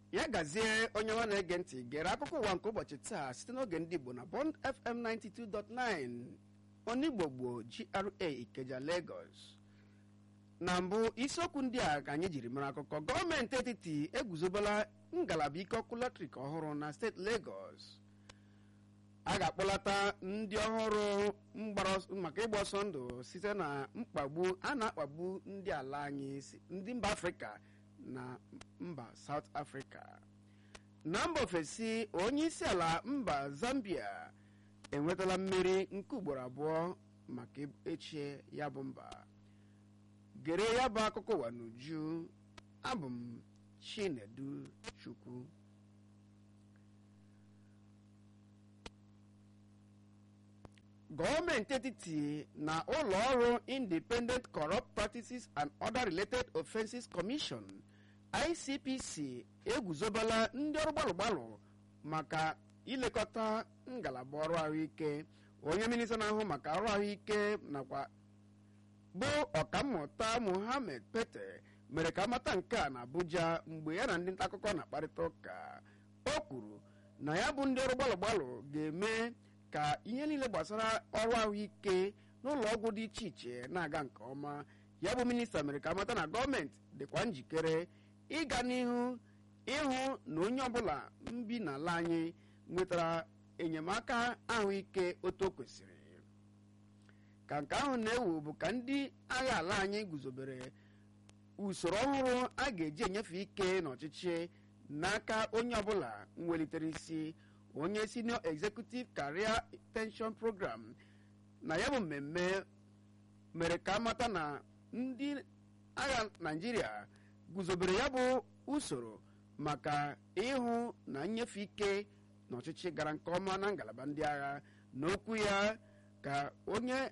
ya gazie onye nwa na-ege ntị gere akụkọ ụwa nke ụbọchị taa site n'oge ndị igbo na bond fm 92.9 onigbo gboo gra ikeja lagos na mbụ isiokwu ndị a ka anyị jiri mara akụkọ gọọmenti etiti eguzobela ngalaba ike ọkụ latrik ọhụrụ na steeti lagos a ga-akpọlata ndị ọhụrụ maka ịgba ọsọ ndụ site na mkpagbu a na-akpagbu ndị ala anyị ndị mba afrịka na mba South Africa na mba ofesi onye isi ala mba Zambia enwetala mmeri nke ugboro abụọ maka echie ya bụ mba gere ya bụ akụkọ ụwa n'uju abụ m Chinedu Chukwu gọọmenti etiti na ụlọ ọrụ Independent Corrupt Practices and Other Related Offences Commission ICPC eguzobela ndị ọrụ gbalụ-gbalụ maka ilekọta ngalaba ọrụ ahụike onye minista na-ahụ maka ọrụ ahụike nakwa bụ ọkammụta Mohammed Pete mere ka amata nke a na Abuja mgbe ya na ndị nta akụkọ na-akparịta ụka o kwuru na ya bụ ndị ọrụ gbalụ-gbalụ ga-eme ka ihe niile gbasara ọrụ ahụike n'ụlọ ọgwụ dị iche iche na-aga nke ọma ya bụ minista mere ka amata na gọọmenti dịkwa njikere ịga n'ihu ịhụ na onye ọbụla mbi n'ala anyị nwetara enyemaka ahụike otu o kwesịrị ka nke ahụ na-ewu bụ ka ndị agha ala anyị guzobere usoro ọhụrụ a ga-eji enyefe ike n'ọchịchị n'aka onye ọbụla nwelitere isi onye senior executive career pension program na ya bụ mmemme mere ka amata na ndị agha naijiria guzobere ya bụ usoro maka ịhụ na nnyefe ike n'ọchịchị gara nke ọma na ngalaba ndị agha n'okwu ya ka onye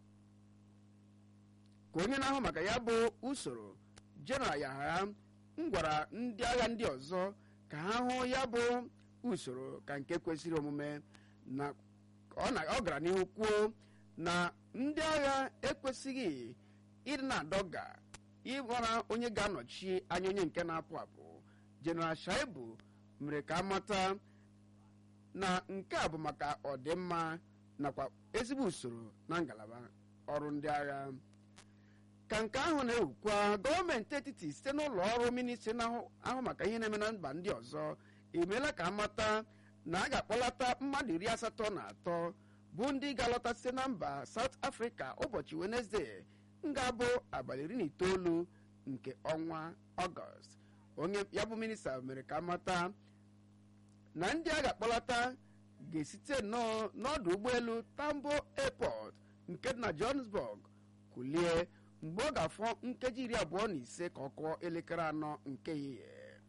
ka onye na-ahụ maka ya bụ usoro jeneral yahaya m gwara ndị agha ndị ọzọ ka ha hụ ya bụ usoro ka nke kwesịrị omume na ọ gara n'ihu kwuo na ndị agha ekwesịghị ịdị na-adọga ịgbara onye ga-anọchi anya onye nke na-apụ apụ jeneral shaibu mere ka amata na nke a bụ maka ọdịmma nakwa ezigbo usoro na ngalaba ọrụ ndị agha ka nke ahụ na-ewukwa gọọmenti etiti site n'ụlọ ọrụ ministri na-ahụ maka ihe na-eme na mba ndị ọzọ emeela ka amata na a ga-akpọlata mmadụ iri asatọ na atọ bụ ndị ga-alọta site na mba South Africa ụbọchị Wenesde nga-abụ abalị iri na itoolu nke ọnwa ọgọst onye ya bụ minista mere ka amata na ndị a ga-akpọlata ga-esite n'ọdụ ụgbọelu Tambo Airport nke dị na Johannesburg kulie mgbe ọ ga-afọ nkeji iri abụọ na ise ka ọ kụọ elekere anọ nke ehihie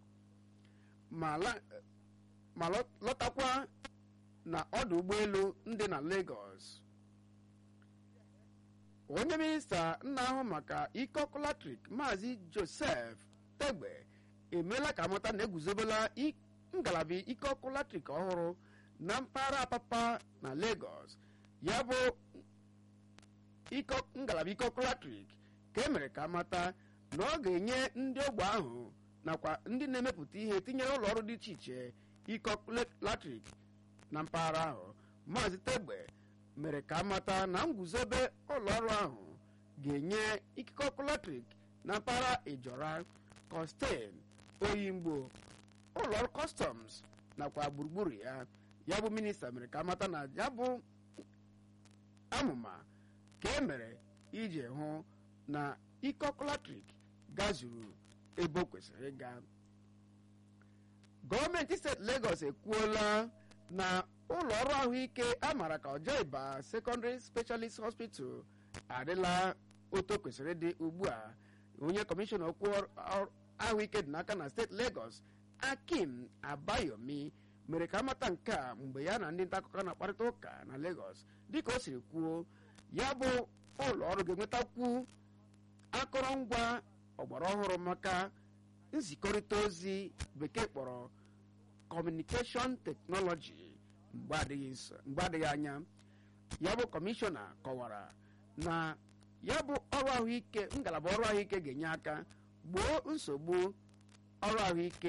ma lọtakwa na ọdụ ụgbọelu ndị na Lagos onye minista na-ahụ maka ike ọkụ latrik maazị Joseph Tegbe emeela ka amata na eguzobela ngalaba ike ọkụ latrik ọhụrụ na mpaghara Apapa na Lagos ya bụ ngalaba ike ọkụ latrik ka emere ka amata na ọ ga-enye ndị ogbe ahụ nakwa ndị na-emepụta ihe tinyere ụlọ ọrụ dị iche iche ike ọkụ latrik na mpaghara ahụ maazị Tegbe mere ka amata na nguzobe ụlọ ọrụ ahụ ga-enye ikike ọkụ latrik na mpaghara Ijora Costain Oyingbo ụlọ ọrụ customs nakwa gburugburu ya ya bụ minista mere ka amata na ya bụ amụma ka e mere iji hụ na ike ọkụ latrik gazuru ebe o kwesịrị ịga gọọmenti steeti Lagos ekwuola na ụlọ ọrụ ahụike a maara ka Ọjọịba Secondary Specialist Hospital adịla otu kwesịrị ịdị ugbu a onye kọmishọna okwu ahụike dị n'aka na steeti Lagos Akim Abayomi mere ka amata nke a mgbe ya na ndị nta akụkọ na-akparịta ụka na Lagos dịka o siri kwuo ya bụ ụlọ ọrụ ga-enwetakwu akụrụngwa ọgbara ọhụrụ maka nzikọrịta ozi bekee kpọrọ kọmunikeshọn teknọlọji mgbe adịghị anya ya bụ kọmishọna kọwara na ya bụ ọrụ ahụike ngalaba ọrụ ahụike ga-enye aka gboo nsogbu ọrụ ahụike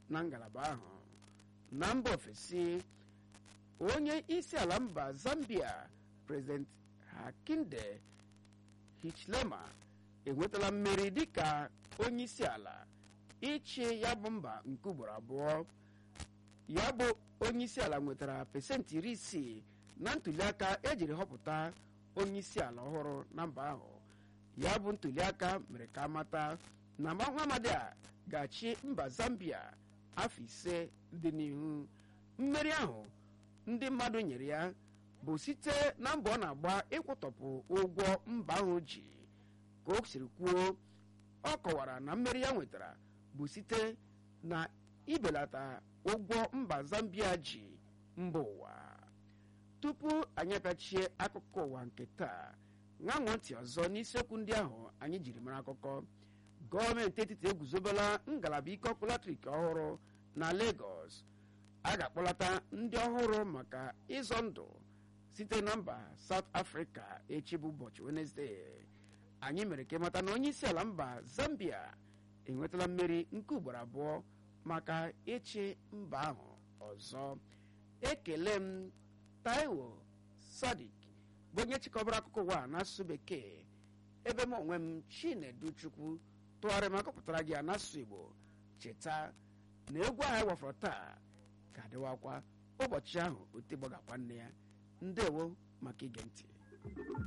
na ngalaba ahụ na mba ofesi onye isi ala mba zambia prezident hakinde hichilema enwetala mmeri dịka onye isi ala ịchị ya bụ mba nke ugboro abụọ ya bụ onye isi ala nwetara pesentị iri isii na ntuliaka ejiri họpụta onye isi ala ọhụrụ na mba ahụ ya bụ ntuliaka mere ka amata na Muhammadu a ga-achị mba zambia afọ ise dị n'ihu mmeri ahụ ndị mmadụ nyere ya bụ site na mbọ ọ na-agba ịkwụtọpụ ụgwọ mba ahụ ji ka o siri kwuo ọ kọwara na mmeri ya nwetara bụ site na ibelata ụgwọ mba zambia ji mba ụwa tupu anyị apịachie akụkọ ụwa nke taa ṅanwụ ntị ọzọ n'isiokwu ndị ahụ anyị jiri mara akụkọ gọọmenti etiti eguzobela ngalaba ike ọkụ latrik ọhụrụ na Lagos a ga-akpọlata ndị ọhụrụ maka ịzọ ndụ site na mba South Africa echi bụ ụbọchị Wednesday anyị mere ka ịmata na onye isi ala mba Zambia enwetala mmeri nke ugboro abụọ maka ịchị mba ahụ ọzọ ekele m Taiwo Sadik bụ onye chịkọbara akụkọ ụwa n'asụsụ bekee ebe m onwe m Chinedu Chukwu tụgharịrị ma akọpụtara gị n'asụsụ Igbo cheta na egwu ahụ wafọrọ taa ga-adịwakwa ụbọchị ahụ ote gbagakwa nne ya ndewo maka ige ntị